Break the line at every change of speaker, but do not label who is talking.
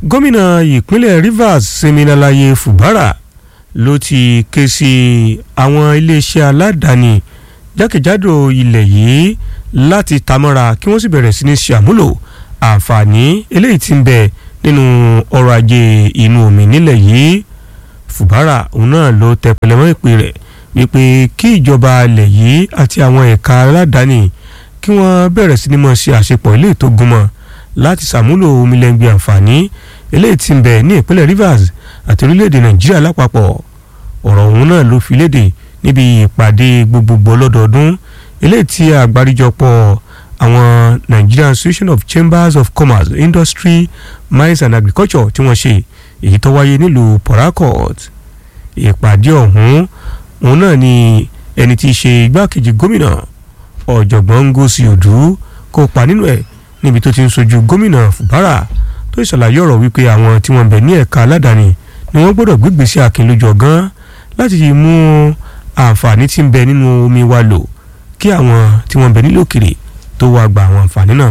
gómìnà ìpínlẹ̀ Rivers Siminalaye Fubara ló ti ké sí àwọn iléeṣẹ́ aládàáni jákèjádò ilẹ̀ yìí láti tamọ́ra kí wọ́n sì bẹ̀rẹ̀ sí ní ṣe àmúlò àǹfààní eléyìí tí ń bẹ nínú ọrọ̀ ajé inú omi nílẹ̀ yìí Fubara òun náà ló tẹ pẹlẹmọ́ ìpè rẹ̀ wípé kí ìjọba ilẹ̀ yìí àti àwọn ẹ̀ka aládàáni kí wọ́n bẹ̀rẹ̀ sí ní mọ̀ ṣe àṣepọ̀ ilé tó gúnmọ́ láti ṣàmúlò omilẹ́ngbẹ̀ àǹfààní eléyìí tí ń bẹ ní ìpínlẹ̀ Rivers àti orílẹ̀-èdè Nàìjíríà lápapọ̀ ọ̀rọ̀ ọ̀hún náà ló fi léde níbi ìpàdé gbogbogbò lọ́dọọdún eléyìí tí àgbáríjọpọ̀ àwọn Nigerian Association of Chambers of Commerce Industry Mines and Agriculture tí wọ́n ṣe èyí tó wáyé nílùú Port Harcourt ìpàdé ọ̀hún òun náà ni ẹni tí í ṣe igbákejì gómìnà ọ̀jọ̀gbọ́n Ngozi Odu kópa nínú ẹ̀ níbi tó ti ń sojú gómìnà Fubara tó ìṣàlàyé ọ̀rọ̀ wípé àwọn tí wọ́n bẹ̀ ní ẹ̀ka aládàáni ni wọ́n gbọ́dọ̀ gbégbèsè àkín lójú ọ̀gán láti mú àǹfààní tí ń bẹ nínú omi wa lò kí àwọn tí wọ́n bẹ nílò òkèrè tó wá gba àwọn àǹfààní náà